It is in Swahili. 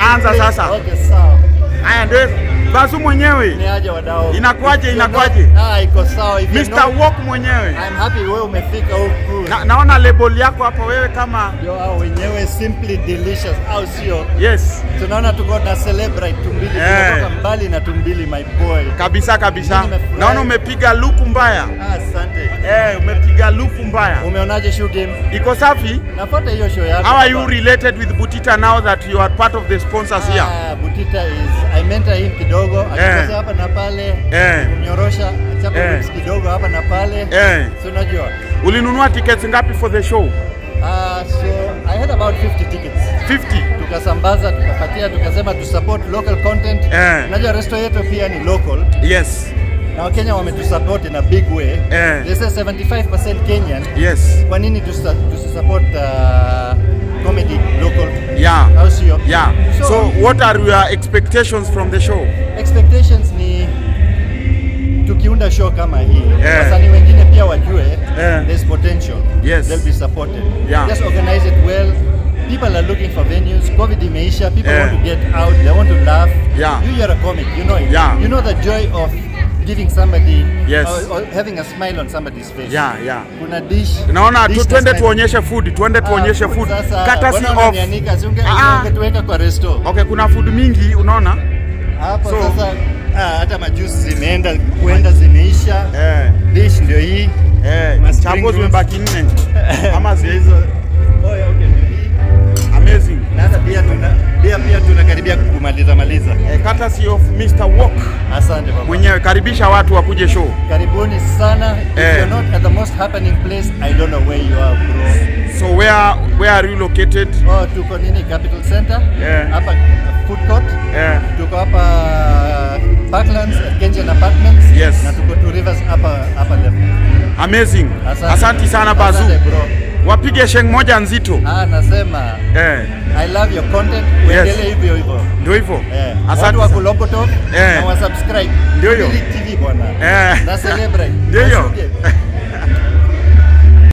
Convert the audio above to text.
Anza sasa. Okay, sawa. Haya ndio Bazu mwenyewe. Ni aje wadau? Inakuaje, If you're inakuaje? not- Ah, iko sawa. If you're Mr. not- Walk mwenyewe. I'm happy wewe umefika huku. Na, naona label yako hapa wewe kama Yo, hao wenyewe simply delicious au sio? yes Tunaona tuko na celebrate tumbili Eh. tunatoka mbali na tumbili my boy. kabisa kabisa. Mimi nimefurahi. Naona umepiga luku mbaya. Ah, Asante. Eh, umepiga luku mbaya. Umeonaje show game? Iko safi? Nafuata hiyo show yako. How are you baba. related with Butita now that you are part of the sponsors here? Ah, Butita is I mentor him kidogo akikosa hapa na pale Eh. kumnyorosha chapa Eh. whips kidogo hapa na pale Eh. si unajua Ulinunua tickets ngapi for the show? Ah, so I had about 50 tickets 50. tukasambaza tukapatia tukasema tu support local content Eh. unajua resto yetu pia ni local Yes. na wakenya wametusupport in a big way Eh. they say 75% kenyan Yes. kwa nini tusa- tusisupport uh, comedy local Yeah. au sio Yeah. So- So what are your expectations from the show? expectations ni tukiunda show kama hii Eh. wasanii wengine pia wajue Eh. there's potential Yes. they'll be supported Yeah. just organize it well people are looking for venues covid imeisha people Eh. want to get out they want to laugh Yeah. you you're a comic you know it Yeah. you know the joy of giving somebody Yes. or, or having a smile on somebody's face Yeah, yeah. kuna dish Naona dish tu, na twende smile. tuonyeshe food, twende Ah, tuonyeshe food food. sasa, Courtesy mbona of unanianika? Si unge- Ah. ungetuweka kwa resto Okay, kuna food mingi unaona? hapo So- sasa ah, hata majusi zimeenda kuenda zimeisha Eh, dish ndio hii eh, Ma spring chapo rolls. zimebaki nne. Ama si hizo. oh, yeah, okay, ndio hii Amazing. na hata pia tuna pia pia tunakaribia kumaliza maliza Eh, courtesy of Mr. Walk asante baba mwenyewe, karibisha watu wakuje show. karibuni sana if Eh. you're not at the most happening place i don't know where you are bro So where where are you located? oh tuko nini capital center Eh. hapa food court Eh, tuko hapa Parklands at Kengen Apartments Yes. na tuko Two Rivers hapa hapa left amazing. Asante. Asanti sana Bazu. Asante, bro. Wapige sheng moja nzito. ah nasema Eh, I love your content. Yes. Uendelee hivyo hivyo. ndio hivyo. Eh, Asante watu wa sana. Kulopotov Eh. na wa subscribe. Ndio hiyo. Tumbili TV bwana. Eh. Na celebrate. Ndio hiyo. Wasuke.